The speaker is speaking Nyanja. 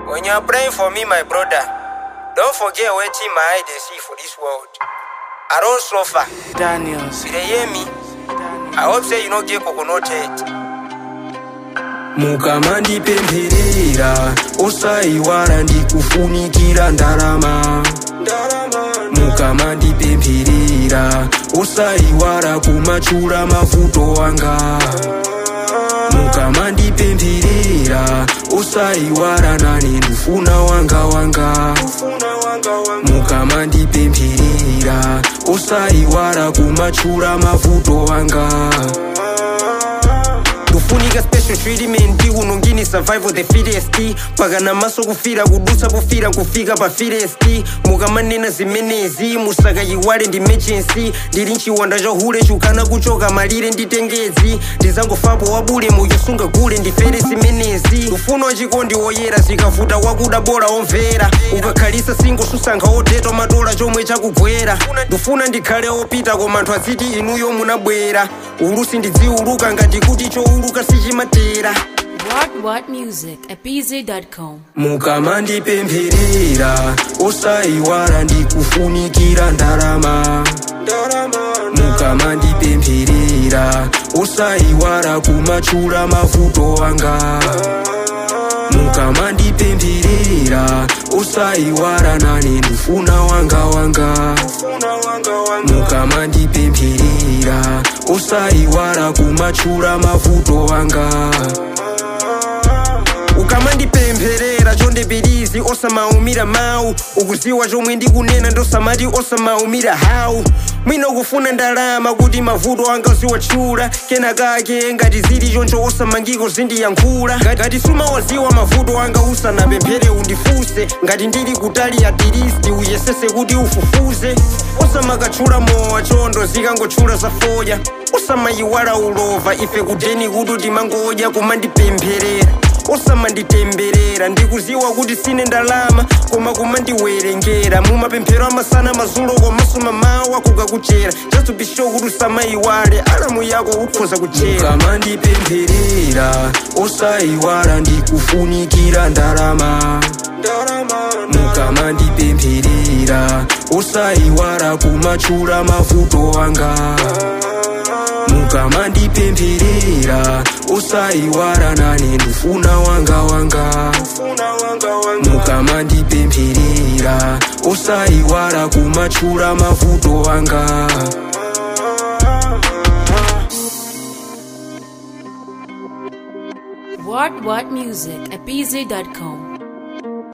When you are praying for me, my brother, don't forget waiting my eye they see for this world. I don't suffer. Daniels. You dey hear me? I hope say you no get coconut head. mukamandipempherera osaiwala ndikufunikira ndalama mukamandipempherera osaiwala kumachula mavuto anga mukamandipempherera osaiwala nane ndifuna wanga wanga mukamandipempherera osaiwala kumachula mavuto anga kufunika special treatment unongini survival the fittest paka namaso kufira kudusa pofira nkufika pa fittest mukamanena zimenezi musakayiwale ndi emergency ndili mchiwanda cha hule chukana kuchoka malire nditengezi ndizangofapo wabule muyosunga gule ndifere zimenezi ufuno wachikondi woyera zikavuta wakuda bola omvera ukakhalisa singosusankha oteta matola chomwe chakugwera ndifuna ndikhale opita koma anthu aziti inuyo munabwera ulusi ndidziuluka ngati kuti chouluka sichimatera What What Music at BZ.com. mukamandipempherera osaiwala ndikufunikira ndalama mukamandipempherera osaiwala kumachula mavuto anga mukamandipempherera osaiwala nane ndifuna wanga wanga mukamandipempherera osaiwala kumachula mavuto anga ukamandipempherera chondepirizi osamaumira mawu ukuziwa chomwe ndikunena ndosamati osamaumira hawu mwina ukufuna ndalama kuti mavuto anga ziwatchula kenakake ngati zili choncho osamangiko zindiyankhula ngati sumawaziwa mavuto anga usanapemphere undifunse ngati ndili kutali atilisti uyesese kuti ufufuze osamakatchula mowa chondo zikangotchula zafoya osamayiwala ulova ife kudeni kuti timangodya kumandipempherera osamanditemberera ndikuziwa kuti sine ndalama koma kumandiwerengera mumapemphero amasana mazulo komanso mamawa kukakuchera chatupisho kuti usamayiwale alamu yako ukhoza kuchera mukamandipempherera osaiwala ndikufunikira ndalama mukamandipempherera osaiwala kumachula mavuto anga mukamandipempherera osaiwala nane ndifuna wanga wanga mukamandipempherera osaiwala kumachula mavuto anga What What Music at BZ.com.